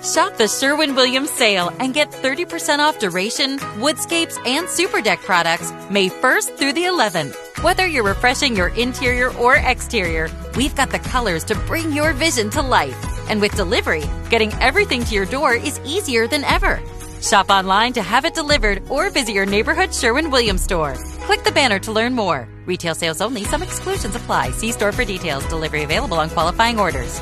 Shop the Sherwin Williams sale and get 30% off duration, woodscapes, and super deck products May 1st through the 11th. Whether you're refreshing your interior or exterior, we've got the colors to bring your vision to life. And with delivery, getting everything to your door is easier than ever. Shop online to have it delivered or visit your neighborhood Sherwin Williams store. Click the banner to learn more. Retail sales only, some exclusions apply. See store for details. Delivery available on qualifying orders.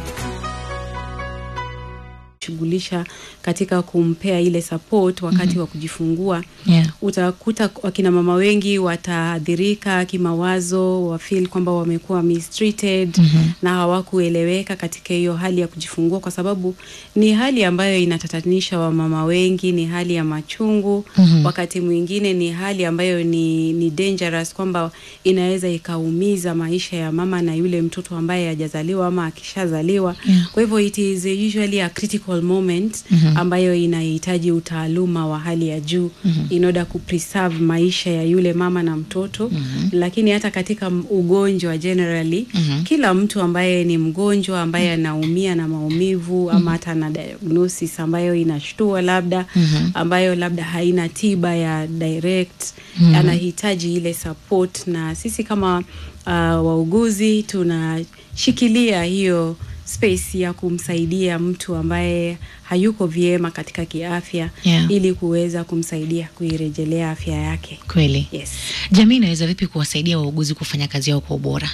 shughulisha katika kumpea ile support wakati Mhm. wa kujifungua Yeah. utakuta wakina mama wengi wataathirika kimawazo wafeel kwamba wamekuwa mistreated Mhm. na hawakueleweka katika hiyo hali ya kujifungua kwa sababu ni hali ambayo inatatanisha wamama wengi ni hali ya machungu Mhm. wakati mwingine ni hali ambayo ni, ni dangerous kwamba inaweza ikaumiza maisha ya mama na yule mtoto ambaye hajazaliwa ama akishazaliwa Yeah. kwa hivyo it is usually a critical moment Mhm. ambayo inahitaji utaaluma wa hali ya juu Mhm. in order kupreserve maisha ya yule mama na mtoto Mhm. lakini hata katika m- ugonjwa generally Mhm. kila mtu ambaye ni mgonjwa ambaye anaumia na maumivu ama hata na diagnosis ambayo inashtua labda Mhm. ambayo labda haina tiba ya direct Mhm. anahitaji ile support na sisi kama uh, wauguzi tunashikilia hiyo space ya kumsaidia mtu ambaye hayuko vyema katika kiafya Yeah. ili kuweza kumsaidia kuirejelea afya yake Kweli. yes. Jamii inaweza vipi kuwasaidia wauguzi kufanya kazi yao kwa ubora?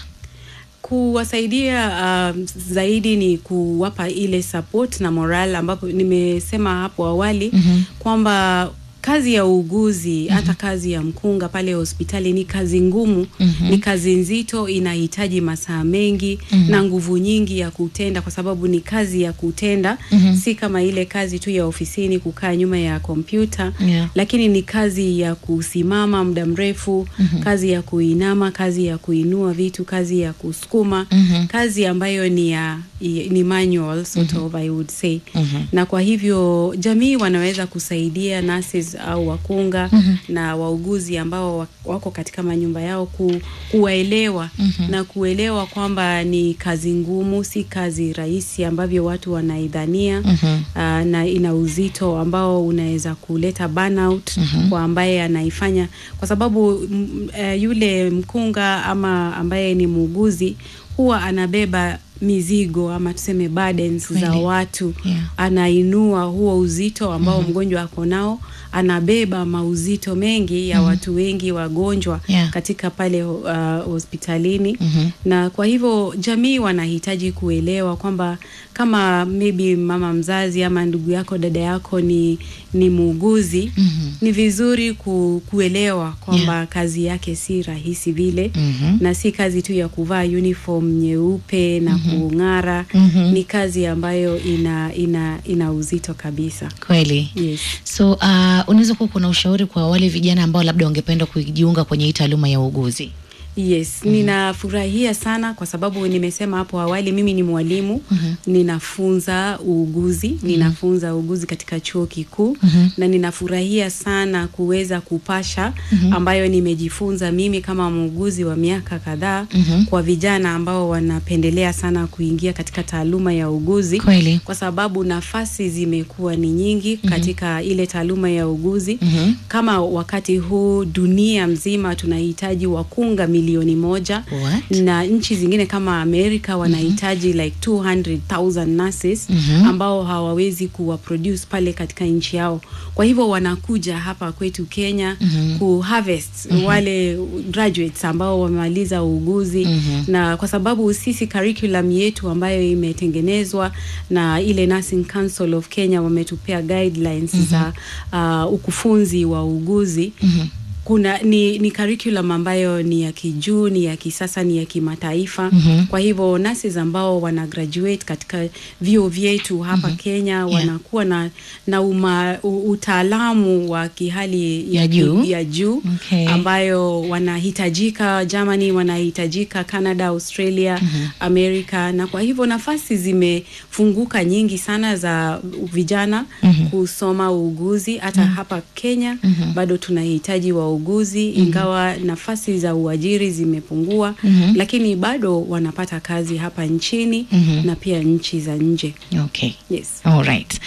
kuwasaidia um, zaidi ni kuwapa ile support na moral ambapo nimesema hapo awali Mhm. kwamba kazi ya uuguzi hata kazi ya mkunga pale hospitali ni kazi ngumu Mhm. ni kazi nzito inahitaji masaa mengi Mhm. na nguvu nyingi ya kutenda kwa sababu ni kazi ya kutenda Mhm. si kama ile kazi tu ya ofisini kukaa nyuma ya kompyuta Yeah. lakini ni kazi ya kusimama muda mrefu Mhm. kazi ya kuinama kazi ya kuinua vitu kazi ya kusukuma Mhm. kazi ambayo ni ya i- ni manual sort of I would say Mhm. na kwa hivyo jamii wanaweza kusaidia nurses au wakunga Mhm. na wauguzi ambao wa- wako katika manyumba yao ku, kuwaelewa Mhm. na kuelewa kwamba ni kazi ngumu si kazi rahisi ambavyo watu wanaidhania Mhm. uh, na ina uzito ambao unaweza kuleta burnout Mhm. kwa ambaye anaifanya kwa sababu m, uh, yule mkunga ama ambaye ni muuguzi huwa anabeba mizigo ama tuseme burdens za Kweli. watu Yeah. anainua huo uzito ambao mgonjwa ako nao anabeba mauzito mengi ya watu wengi wagonjwa Yeah. katika pale uh, hospitalini Mhm. na kwa hivyo jamii wanahitaji kuelewa kwamba kama maybe mama mzazi ama ndugu yako dada yako ni ni muuguzi Mhm. ni vizuri ku, kuelewa kwamba Yeah. kazi yake si rahisi vile Mhm. na si kazi tu ya kuvaa uniform nyeupe na kung'ara Mhm. ni kazi ambayo ina ina ina uzito kabisa Kweli. yes. So uh, unaweza kuwa kuna ushauri kwa wale vijana ambao labda wangependa kujiunga kwenye hii taaluma ya uuguzi? Yes, ninafurahia sana kwa sababu nimesema hapo awali mimi ni mwalimu, Mhm. ninafunza uuguzi, ninafunza uuguzi katika chuo kikuu Mhm. na ninafurahia sana kuweza kupasha Mhm. ambayo nimejifunza mimi kama muuguzi wa miaka kadhaa Mhm. kwa vijana ambao wanapendelea sana kuingia katika taaluma ya uuguzi Kweli. kwa sababu nafasi zimekuwa ni nyingi katika ile taaluma ya uuguzi Mhm. kama wakati huu dunia mzima tunahitaji wakunga milioni moja What? na nchi zingine kama Amerika wanahitaji like 200,000 nurses Mhm. ambao hawawezi kuwa produce pale katika nchi yao. Kwa hivyo wanakuja hapa kwetu Kenya Mhm. ku harvest wale graduates ambao wamemaliza uuguzi Mhm. na kwa sababu sisi curriculum yetu ambayo imetengenezwa na ile Nursing Council of Kenya wametupea guidelines za uh, ukufunzi wa uuguzi Mhm. kuna ni, ni curriculum ambayo ni ya kijuu ni ya kisasa ni ya kimataifa Mhm. kwa hivyo nurses ambao wana graduate katika vyuo vyetu hapa Kenya wanakuwa na, na uma, u, utaalamu wa kihali Ya juu. ya juu Okay. ambayo wanahitajika Germany wanahitajika Canada Australia Amerika na kwa hivyo nafasi zimefunguka nyingi sana za vijana kusoma uuguzi hata hapa Kenya bado tunahitaji wauguzi ingawa nafasi za uajiri zimepungua lakini bado wanapata kazi hapa nchini na pia nchi za nje Okay. yes All right.